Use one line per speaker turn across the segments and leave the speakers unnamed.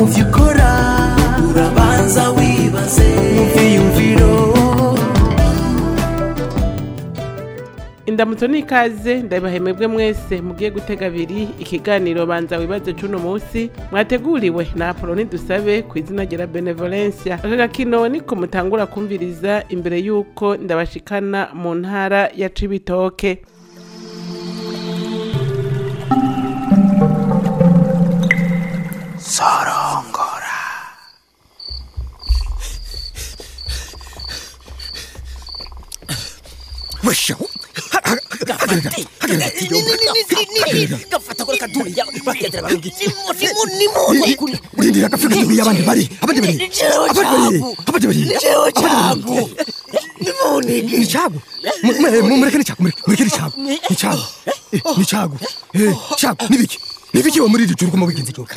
mu vyo ukora urabanza wibaze mu vyiyumviro
indamutso n'ikaze ndabahemebwe mwese mugiye gutega abiri ikiganiro banza wibaze c'uno munsi mwateguriwe na apoloni dusabe ku izina rya benevolencia aka gakino niko mutangura kumviriza imbere y'uko ndabashikana mu ntara ya cibitoke
sorongora
wesha
gafata kuri kaduri bakegera barungitse nimuni
urindira agafika tubiri abandi bari abandi bari
Jewe
abandi bari
cagu.
abandi bari
Jewe cagu. nimuni
ni cagu Mu- mu- mu- mureke ni cagu mureke mureke ni cagu ni cagu Eh, ni cagu Eh, cagu nibiki nibiki wo muri iri juru kuma wigenze cyo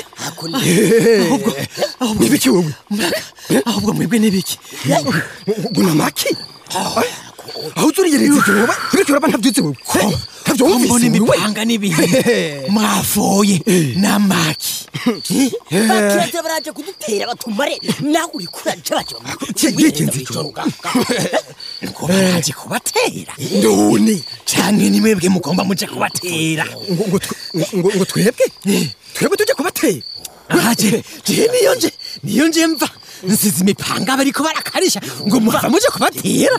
nibiki wowe
ahubwo mwebwe n'ibiki
guna maki aho turigeretse cyo wowe nibiki uraba ntabyutse wowe ntabyo
mbona
wumvise wowe
imipanga n'ibintu mwafoye n'amaki bakirate baraje kudutera batumare nawe uri kuraje baje
Kigenze cyo.
ngo baraje kubatera
ndone
canke ni mwebwe mugomba muje kubatera
ngo ngo twe- ngo ngo twebwe twebwe tujye kubatera
aje je niyo nje niyo nje mva nsize imipanga bariko barakarisha ngo muva muje kubatera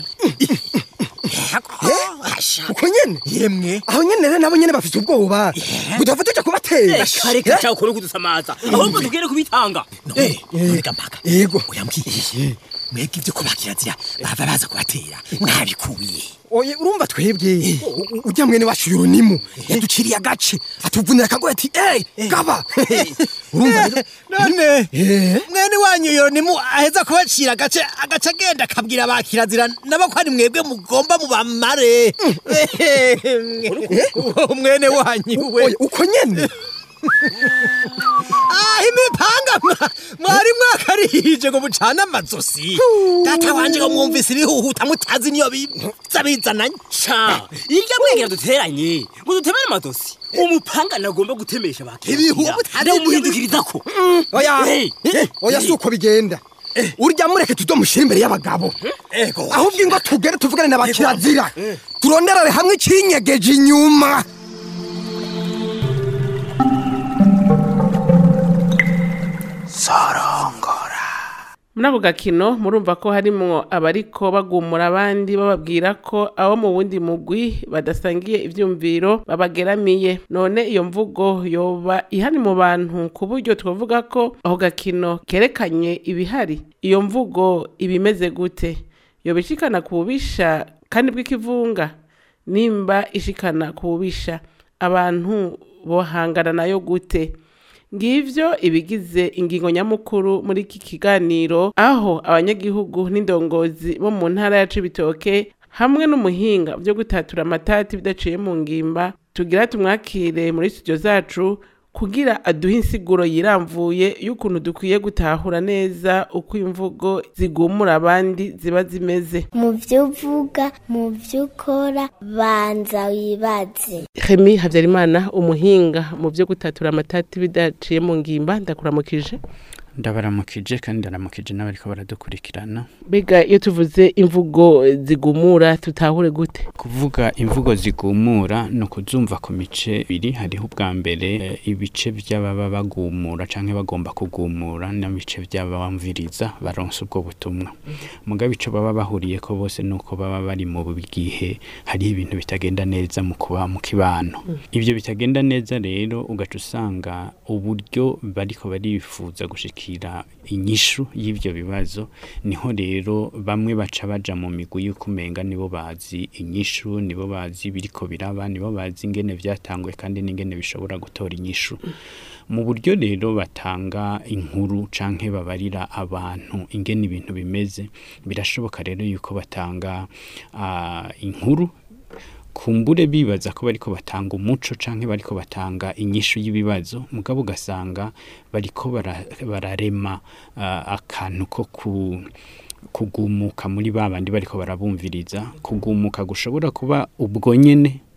Asha.
uko nyene
yemwe
aho nyene rero nabo nyene bafite ubwoba budava tujya kubatera
reka cyangwa ukore kudusamaza ahubwo tubwire kubitanga
nonega mpaka
yego
uyambwiye mwebwe ibyo kubakirazira bava baza kubatera mwabikuye
oye urumva twebwe u- u- ujya mwene wacu yoronimu yaduciriye agace atuvunira akagoye ati ey gaba urumva rero
none
Eh.
mwene wanyu yoronimu aheza kubacira agace agace agenda akabwira abakirazira nabo ko ari mwebwe mugomba mubamare uwo mwene wanyu we
oye uko nyene
ah imipanga mwa- mwari mwakarihije ngo mucane amazosi data wanje ngo mwumvise ibihuhuta mutazi niyo biza bizananye
sha irya mwegera duteranye ngo dutemere amadosi umupanga nagomba gutemesha
Ibihugu
bakira
butari
nawe
ibyo
umuhindukirizako
oya
Hey,
Eh, oya si uko bigenda urya mureke tudomushyira imbere y'abagabo
ego
ahubwo ingo tugere tuvugane na bakirazira turonderere hamwe ikinyegeje inyuma
sorongora
muri ako gakino murumva ko harimwo abariko bagumura abandi bababwira ko abo mu wundi mugwi badasangiye ivyumviro babageramiye none iyo mvugo yoba ihari mu bantu ku buryo twavuga ko ako gakino kerekanye ibihari iyo mvugo ibimeze gute yoba ishikana ku bubisha kandi bw'ikivunga nimba ishikana ku bubisha abantu bohangana nayo gute ngivyo ibigize ingingo nyamukuru muri iki kiganiro aho abanyagihugu n'indongozi bo mu ntara ya cibitoke hamwe n'umuhinga byo gutatura amatati bidaciye mu ngimba tugira tumwakire muri studio zacu kugira aduhe insiguro yiramvuye y'ukuntu dukwiye gutahura neza uko imvugo zigumura abandi ziba zimeze
mu byo uvuga mu byo ukora banza wibaze
Remy Havyarimana umuhinga mu byo gutatura amatati bidaciye mu ngimba ndakuramukije
ndabaramukije kandi ndaramukije n'abariko baradukurikirana
Bega iyo tuvuze imvugo zigumura tutahure gute
kuvuga imvugo zigumura ni ukuzumva ku mice ibiri hariho ubwa mbere eh, ibice by'ababa bagumura canke bagomba kugumura n'ibice by'abamviriza baronsa ubwo butumwa mugabe ico baba bahuriyeko bose nuko baba bari mu gihe hariho ibintu bitagenda neza mu kuba mu kibano ivyo bitagenda neza rero ugaca usanga uburyo bariko barifuza gushikira inyishu y'ivyo bibazo niho rero bamwe baca baja mu migwi y'uko umenga nibo bazi inyishu nibo bazi biriko biraba nibo bazi ingene vyatanguye kandi n'ingene bishobora gutora inyishu mu buryo rero batanga inkuru canke babarira abantu ingene ibintu bimeze birashoboka rero yuko batanga ah, inkuru kumbure bibaza ko bariko batanga umuco canke bariko batanga inyishu y'ibibazo mugabo ugasanga bariko bara- bararema ah, akantu ko ku kugumuka muri ba bandi bariko barabumviriza kugumuka gushobora kuba ubwo nyene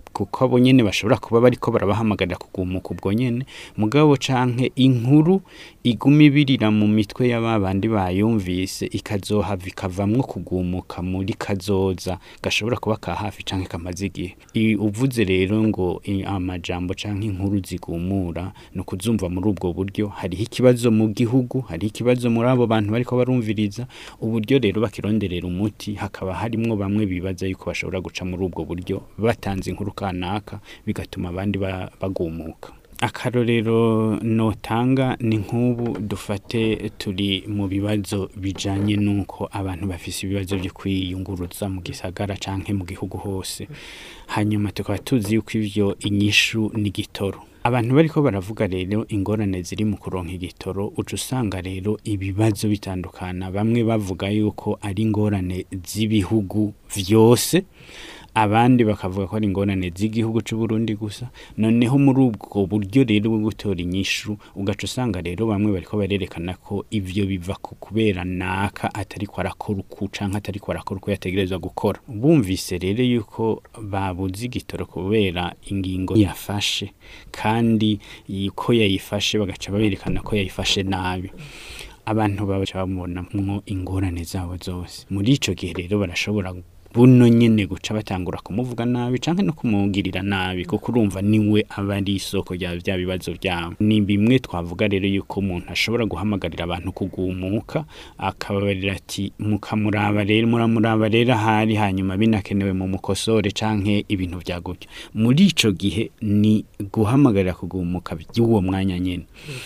kuko abo nyene bashobora kuba bariko barabahamagarira kugumuka ubwo nyene mugabo canke inkuru iguma ibirira mu mitwe y'aba bandi bayumvise ikazohava ikavamwo kugumuka muri kazoza gashobora kuba ka hafi canke kamaze igihe I- uvuze rero ngo i- amajambo canke inkuru zigumura ni ukuzumva muri ubwo buryo hariho ikibazo mu gihugu hariho ikibazo muri abo bantu bariko barumviriza uburyo rero bakironderera umuti hakaba harimwo bamwe bibaza yuko bashobora guca muri ubwo buryo batanze inkuru kanaka bigatuma abandi ba- bagumuka akarorero notanga ni nk'ubu dufate turi mu bibazo bijanye n'uko abantu bafise ibibazo byo kwiyunguruza mu gisagara canke mu gihugu hose hanyuma tukaba tuzi yuko ivyo inyishu ni gitoro abantu bariko baravuga rero ingorane ziri mu kuronka igitoro uca usanga rero ibibazo bitandukana bamwe bavuga yuko ari ingorane z'ibihugu vyose abandi bakavuga ko ari ingorane z'igihugu cy'u Burundi gusa noneho muri ubwo buryo rero bwo gutora inyishu ugaca usanga rero bamwe bariko barerekana ko ivyo biva ku kubera naka atari ko arakora uku canke atari ko arakora uko yategerezwa gukora bumvise rero yuko babuze igitoro kubera ingingo yafashe kandi ko yayifashe bagaca berekana ko yayifashe nabi abantu babaca babonamwo ingorane zabo zose muri ico gihe rero barashobora buno nyene guca batangura kumuvuga nabi canke no kumugirira nabi kuko urumva niwe aba ari isoko rya bya bibazo byabo ni bimwe twavuga rero yuko umuntu ashobora guhamagarira abantu kugumuka akababarira ati mukamuraba rero muramuraba rero ahari hanyuma binakenewe mu mukosore canke ibintu vya gutyo muri ico gihe ni guhamagarira kugumuka by'uwo mwanya nyene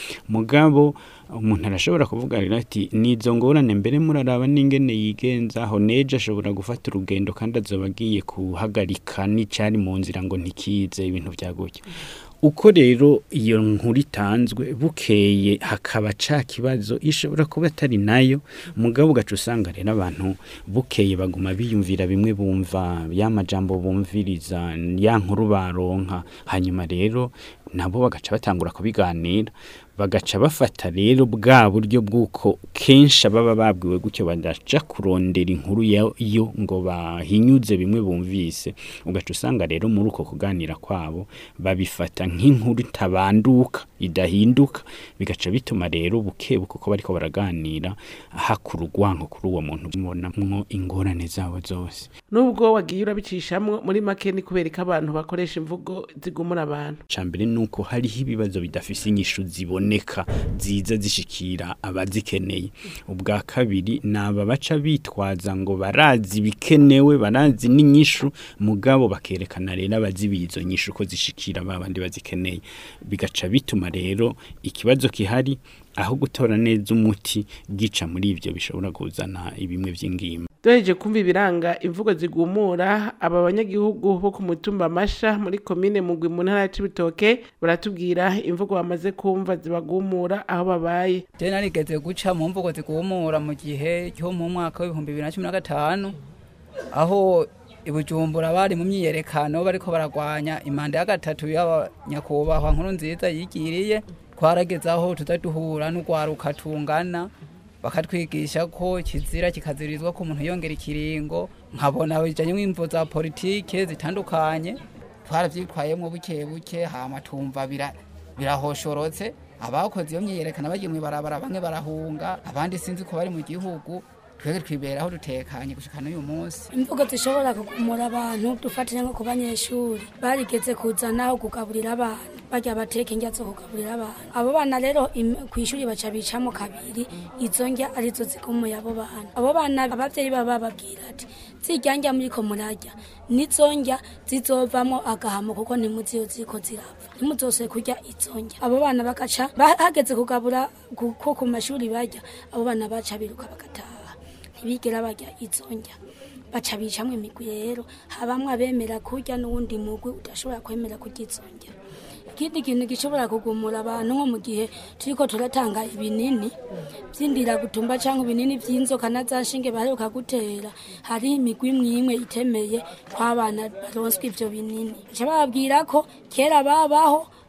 mugabo umuntu arashobora kuvuga rero ati nizo ngorane mbere muraraba n'ingene yigenzaho nejo ashobora gufata urugendo kandi azoba agiye kuhagarika n'icari mu nzira ngo ntikize ibintu vya gutyo uko rero iyo nkuru itanzwe bukeye hakaba ca kibazo ishobora kuba atari nayo mugabo ugaca usanga rero abantu bukeye baguma biyumvira bimwe bumva ya majambo bumviriza ya nkuru baronka hanyuma rero nabo bagaca batangura kubiganira bagaca bafata rero bwa buryo bw'uko kenshi baba babwiwe gutyo badaca kurondera inkuru yo ngo bahinyuze bimwe bumvise ugaca usanga rero muri uko kuganira kwabo babifata nk'inkuru itabanduka idahinduka bigaca bituma rero buke buke uko bariko baraganira hakura urwanko kuri uwo muntu mubonamwo ingorane zabo zose
nubwo wagiye urabicishamwo muri make ni kubera ko abantu bakoresha imvugo zigumura abantu
cambere nuko hariho ibibazo bidafise inyishu ziboneka ziza zishikira abazikeneye ubwa kabiri naba baca bitwaza ngo barazi bikenewe barazi n'inyishu mugabo bakerekana rero abazibiye izo nyishu ko zishikira babandi bazikeneye bigaca bituma rero ikibazo kihari aho gutora neza umuti gica muri ivyo bishobora kuzana ibimwe vy'ingimba
duhereje kumva ibiranga imvugo zigumura aba banyagihugu bo ku mutumba masha muri komine mugwi mu ntara ya cibitoke baratubwira imvugo bamaze kumva zibagumura aho babaye
je narigeze guca mu mvugo zigumura mu gihe cyo mu mwaka w'ibihumbi bibiri na cumi na gatanu aho ibujumbura bari mu myiyerekano bariko baragwanya imanda ya gatatu y'abanyakubahwa nkuru nziza yigiriye twarageze aho tuza duhura n'urwaruka tungana bakatwigisha ko kizira kikazirizwa ko umuntu yongera ikiringo nkabona bijanye n'imvo za politike zitandukanye twaravyitwayemwo buke buke hama tumva bira birahoshorotse abakoze iyo myiyerekana bagiye mw'ibarabara bamwe barahunga abandi sinzi ko bari mu gihugu twebwe twiberaho dutekanye gushika n'uyu munsi
imvugo zishobora kugumura abantu dufatire nko ku banyeshuri barigeze kuzanaho kugaburira abana barya bateka indya zo kugaburira abana abo bana rero ku ishuri baca bicamo kabiri izo ndya arizo zigumuye abo bana abo bana abavyeyi baba bababwira ati zirya ndya muriko murarya nizo ndya zizovamwo agahamo kuko ntimuzi iyo ziriko zirapfa ntimuzose kurya izo ndya abo bana bagaca hageze kugabura ko ku mashuri barya abo bana baca biruka bagataha ntibigera barya izo ndya baca bicamwo imigwi rero habamwe abemera kurya n'uwundi mugwi udashobora kwemera kurya izo ndya ikindi kintu gishobora kugumura abantu nko mu gihe turiko turatanga ibinini vy'indira gutumba canke ibinini vy'inzoka na za nshinge baheruka gutera hari imigwi imwe imwe itemeye ko abana baronswa ivyo binini baca bababwira ko kera babaho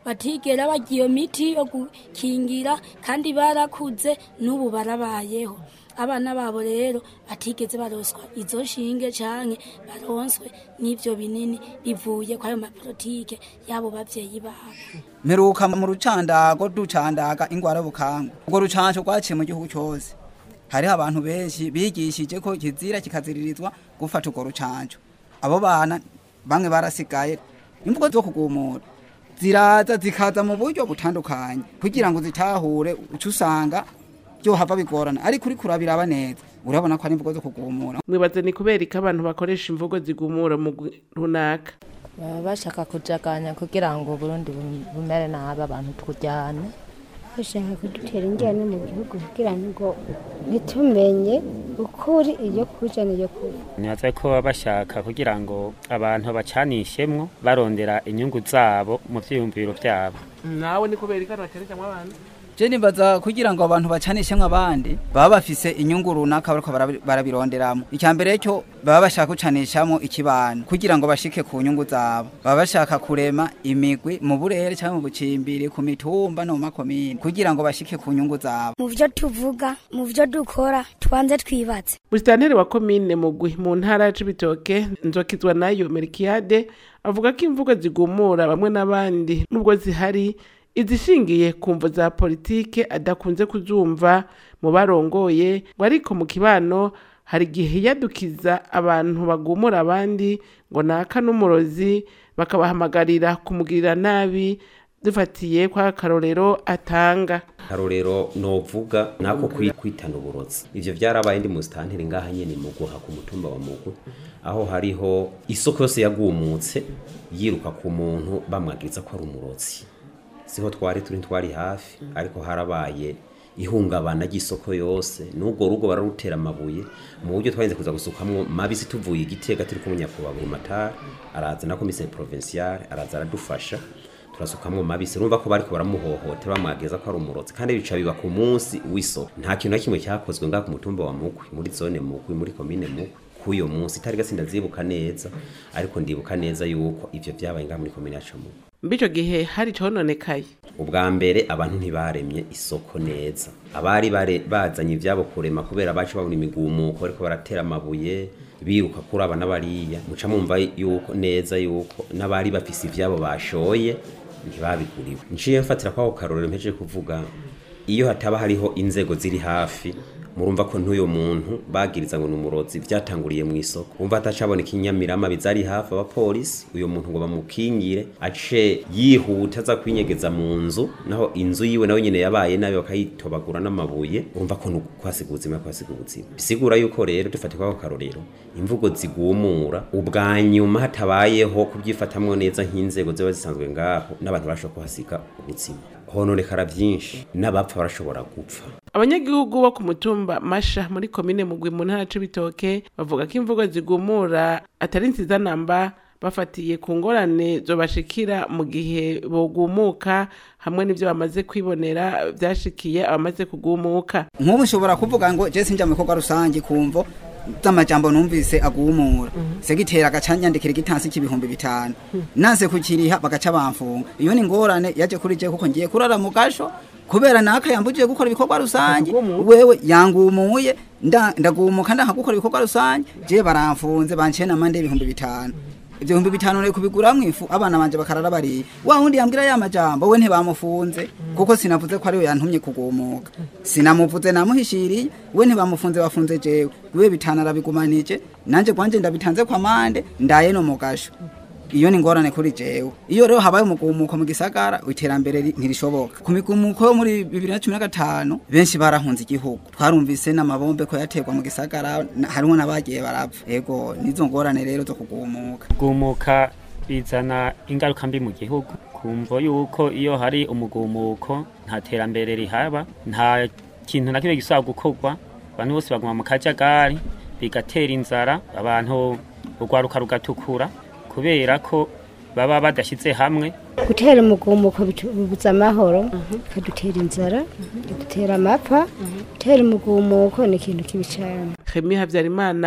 batigera bagira iyo miti yo gukingira kandi barakuze n'ubu barabayeho abana babo rero batigeze baroswa izo nshinge canke baronswe n'ivyo binini bivuye kwayo mapolitike y'abo bavyeyi babo
mperuka mu rucandago ducandaga ingwara y'ubukangwe ubwo rucanco rwaciye mu gihugu cyose hariho abantu benshi bigishije ko kizira kikaziririzwa gufata urwo rucanco abo bana bamwe barasigaye imvugo zo kugumura ziraza zikaza mu buryo butandukanye kugira ngo zitahure uca usanga byohava bigorana ariko uri kurabiraba neza urabona ko ari imvugo zo kugumura
mwibaze ni kubera ko abantu bakoresha imvugo zigumura mu gu- runaka
baba bashaka kujaganya kugira ngo Burundi bum- bumere nabi abantu tujyane
bashaka kudutera injyana mu gihugu kugira ngo ntitumenye ukuri iyo kuja n'iyo kuba
nibaza ko baba bashaka kugira ngo abantu bacanishemwo barondera inyungu zabo mu vyiyumviro vyabo
nawe ni kubera ko abantu bakerekamwo abantu
je nibaza kugira ngo abantu bacanishemwo abandi baba bafise inyungu runaka bariko barabi- barabironderamo icya mbere cyo baba bashaka gucanishamo ikibano kugira ngo bashike ku nyungu zabo baba bashaka kurema imigwi mu burere cyangwa mu bucimbiri ku mitumba no mu makomine kugira ngo bashike ku nyungu zabo
mu byo tuvuga mu byo dukora twanze twibatse
musitanteri wa komine mugwi mu ntara ya cibitoke nzokizwa nayo merikiyade avuga ko imvugo zigumura bamwe n'abandi nubwo zihari izishingiye ku mvo za politike adakunze kuzumva mu barongoye ngo ariko mu kibano hari igihe yadukiza abantu bagumura abandi ngo naka n'umurozi bakabahamagarira kumugirira nabi dufatiye kwa karorero atanga
karorero novuga nako kwi- kwitana uburozi ivyo vyarabaye ndi musitanteri ngaha nyene mu guha ku mutumba wa mugwe aho hariho isoko yose yagumutse yiruka ku muntu bamwagiriza ko ari umurozi siho twari turi twari hafi ariko harabaye ihungabana ry'isoko yose n'ubwo rugo bararutera amabuye mu buryo twarinze kuza gusukamwo mabisi tuvuye igitega turi kumwe nyakubahwa burumatari araza na komiseri provinciale araza aradufasha turasukamwo mabisi urumva ko bariko baramuhohotera bamwageza ko ari umurozi kandi bica biba ku munsi w'isoko nta kintu na kimwe cyakozwe ngaha ku mutumba wa mugwi muri zone mugwi muri komine mugwi k'uyo munsi itari gasi ndazibuka neza ariko ndibuka neza yuko ivyo vyabaye ngaha muri komine yacu mugwi
mbico gihe hari cononekaye
ubwa mbere abantu ntibaremye isoko neza abari bare bazanye ivyabo kurema kubera bacu babona imigumuko bariko baratera amabuye biruka kuri aba n'abariya muca mumva yuko neza yuko n'abari bafise ivyabo bashoye ntibabiguriwe nciye mfatira kwako karorero mpejeje kuvuga iyo hataba hariho inzego ziri hafi murumva ko n'uyo muntu bagiriza ngo ni umurozi vyatanguriye mu isoko umva hatacaboneka inyamirama bizari hafi abapolisi uyo muntu ngo bamukingire ace yihuta aza kwinyegeza mu nzu naho inzu yiwe nawe nyene yabaye nabi bakayitobagura n'amabuye urumva ko nukwasiga ubuzima kwasiga ubuzima bisigura yuko rero dufate kwako karorero imvugo zigumura ubwa nyuma hatabayeho kubyifatamwo neza nk'inzego ziba zisanzwe ngaho n'abantu barashobora kuhasiga ubuzima hononekara vyinshi n'abapfa barashobora gupfa
abanyagihugu bo ku mutumba masha muri komine mugwi mu ntara c'ibitoke bavuga ko imvugo zigumura atari nziza namba bafatiye ku ngorane zobashikira mu gihe bogumuka hamwe n'ivyo bamaze kwibonera vyashikiye abamaze kugumuka
nk'ubu nshobora kuvuga ngo je sinja mu bikorwa rusange kumvo z'amajambo numvise agumura segitera agaca nyandikira igitansi c'ibihumbi bitanu nanse kukiriha bagaca bamfunga iyo ni ngorane yaje kuri je kuko ngiye kurara mu gasho kubera naka yambujije gukora ibikorwa rusange wewe yangumuye nda- ndagumuka ndanka gukora ibikorwa rusange je baramfunze banciye n'amande y'ibihumbi bitanu ibyo bihumbi bitanu ne kubiguramwo ifu abana banje bakarara bariye wa wundi yambwira ya majambo we ntibamufunze kuko sinavuze ko ari we yantumye kugumuka sinamuvuze namuhishiriye we ntibamufunze bafunze jewe we bitanu arabigumanije nanje gwanje ndabitanze kwa mande ndaye no mugasho iyo ni ngorane kuri jewe iyo rero habaye umugumuko mu gisagara iterambere ri- ntirishoboka ku migumuko yo muri bibiri na cumi na gatanu benshi barahunze igihugu twarumvise n'amabombe ko yaterwa mu gisagara na- harimwo n'abagiye barapfa ego nizo ngorane rero zo kugumuka
gumuka bizana ingaruka mbi mu gihugu kumva yuko iyo hari umugumuko nta terambere rihaba nta kintu na kimwe gisaba gukorwa abantu bose baguma mu kajagari bigatera inzara abantu urwaruka rugatukura kubera ko baba badashyize hamwe
gutera umugumuko bibuza amahoro bikadutera inzara bikadutera amapfa gutera umugumuko ni ikintu kibi cyane
Remy Havyarimana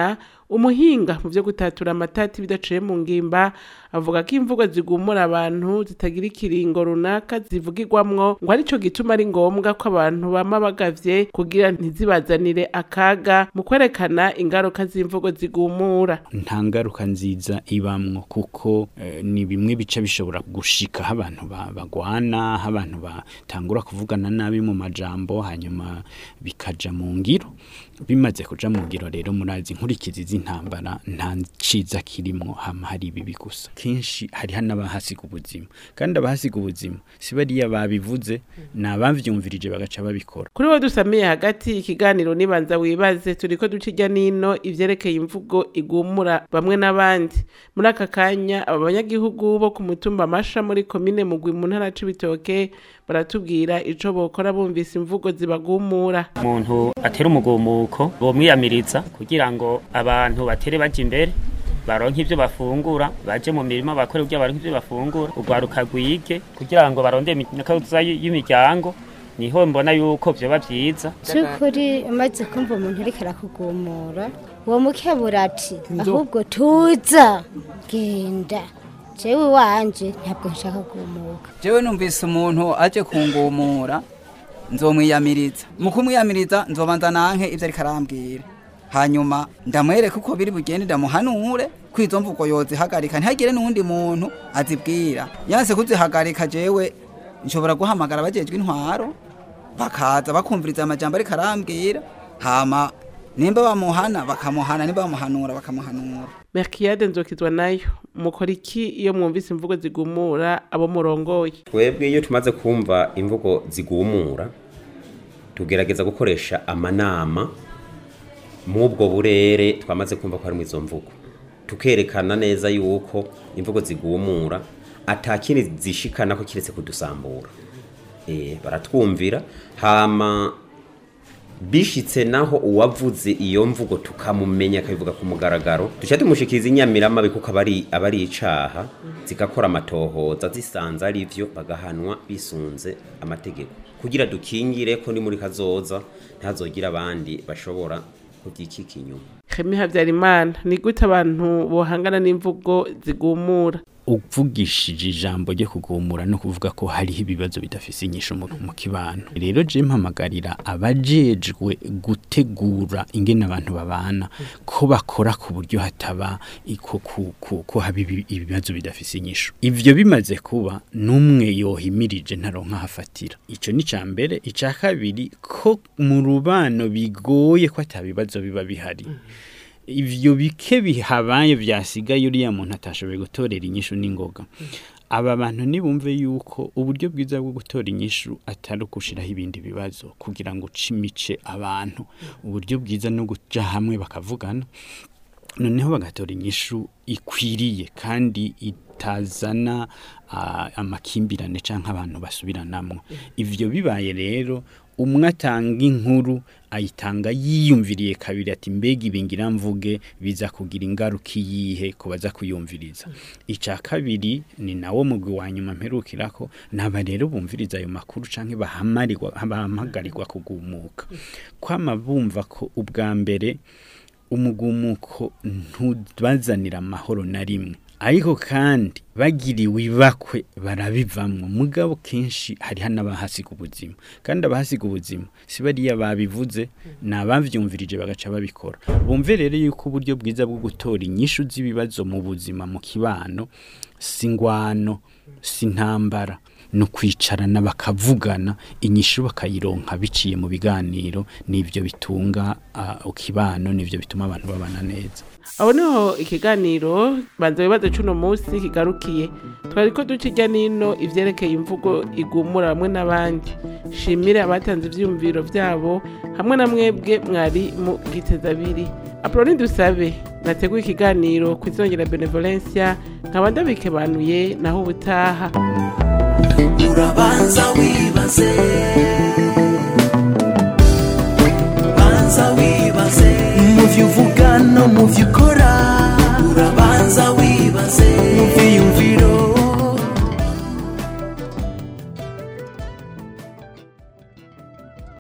umuhinga mu vyo gutatura amatati bidaciye mu ngimba avuga ko imvugo zigumura abantu zitagira ikiringo runaka zivugirwamwo ngo arico gituma ari ngombwa ko abantu bama bagavye kugira ntizibazanire akaga mu kwerekana ingaruka z'imvugo zigumura
nta ngaruka nziza ibamwo kuko eh, ni bimwe bica bishobora gushika aho abantu ba- bagwana aho abantu batangura kuvugana nabi mu majambo hanyuma bikaja mu ngiro bimaze kuja mu ngiro rero murazi inkurikizi z'intambara nta ciza kirimwo hama hari ibibi gusa kenshi hariho n'abahasiga ubuzima kandi abahasiga ubuzima si bariya babivuze ni abavyumvirije bagaca babikora
kuri we dusamiye hagati ikiganiro nibanza wibaze turiko duca irya nino ivyerekeye imvugo igumura bamwe n'abandi muri aka kanya aba banyagihugu bo ku mutumba amasha muri komine mugwi mu ntara c'ibitoke baratubwira ico bokora bumvise imvugo zibagumura
umuntu atera umugumuko bomwiyamiriza kugira ngo abantu batere baje imbere baronke ivyo bafungura baje mu mirima bakore kugira baronke ivyo bafungura urwaruka rwige kugira ngo barondere imikaza y'imiryango niho mbona yuko vyoba vyiza
cy'ukuri umaze kumva umuntu ariko arakugumura uwo mukebura ati ahubwo tuza genda jewe wanje ntabwo nshaka kugumuka
jewe numvise umuntu aje kungumura nzomwiyamiriza mu kumwiyamiriza nzobanza nanke ivyo ariko arambwira hanyuma ndamwereke uko biri bugende ndamuhanure ko izo mvugo yozihagarika ntihagire n'uwundi muntu azibwira yanse kuzihagarika jewe nshobora guhamagara abajejwe intwaro bakaza bakumviriza amajambo ariko arambwira hama nimba bamuhana bakamuhana nimba bamuhanura bakamuhanura
merkiyade nzokizwa nayo mukora iki iyo mwumvise imvugo zigumura abo murongoye
twebwe iyo tumaze kumva imvugo zigumura tugerageza gukoresha amanama mw'ubwo burere twamaze kumva ko harimo izo mvugo tukerekana neza yuko imvugo zigumura atakindi zishikana ko kiretse kudusambura eh baratwumvira hama bishitse naho uwavuze iyo mvugo tukamumenya akabivuga ku mugaragaro duca tumushikiriza inyamiramabi kuko abari abari icaha zigakora amatohoza zisanze ari vyo bagahanwa bisunze amategeko kugira dukingire ko ni muri kazoza ntazogira abandi bashobora kubyikika inyuma
Khemi Habyarimana ni gute abantu bohangana n'imvugo zigumura
uvugishije ijambo ryo kugumura no kuvuga ko hariho ibibazo bidafise inyisho mu mu kibano rero je mpamagarira abajejwe gutegura ingene abantu babana ko bakora ku buryo hataba iko ku- ku- ko haba ibi- ibibazo bidafise inyisho ivyo bimaze kuba n'umwe yohimirije ntaronka hafatira ico ni ca mbere ica kabiri ko mu rubano bigoye ko atabibazo biba bihari ivyo bike bihabaye vyasigaye uriya muntu atashoboye gutorera inyishu n'ingoga aba bantu nibumve yuko uburyo bwiza bwo gutora inyishu atari ukushiraho ibindi bibazo kugira ngo ucimice abantu uburyo bwiza no guja hamwe bakavugana noneho bagatora inyishu ikwiriye kandi itazana ah, amakimbirane canke abantu basubiranamwo ivyo bibaye rero umwe atanga inkuru ayitanga yiyumviriye kabiri ati mbega ibingira mvuge biza kugira ingaruka iyihe ku baza kuyumviriza ica kabiri ni nawo mugwi wa nyuma mperukirako naba rero bumviriza ayo makuru canke bahamarirwa bahamagarirwa kugumuka kwama bumva ko ubwa mbere umugumuko ntubazanira amahoro na rimwe ariko kandi bagiriwe ibakwe barabivamwo mugabo kenshi hariho n'abahasiga ubuzima kandi abahasiga ubuzima si bariya babivuze ni abavyumvirije bagaca babikora bumve rero yuko uburyo bwiza bwo gutora inyishu z'ibibazo mu buzima mu kibano si ngwano si ntambara no kwicarana bakavugana inyishu bakayironka biciye mu biganiro nivyo bitunga uh, ukibano nivyo bituma abantu babana neza
aho niho ikiganiro banza wibaze cuno munsi kigarukiye twari ko duca irya nino ivyerekeye imvugo igumura bamwe n'abandi shimire abatanze ivyiyumviro vyabo hamwe na mwebwe mwari mu giteza abiri apoloni dusabe nateguye ikiganiro ku izongera benevolencia nkaba ndabikebanuye naho ubutaha
urabanza wibaze banza wibaze mu vyo uvuga no mu vyo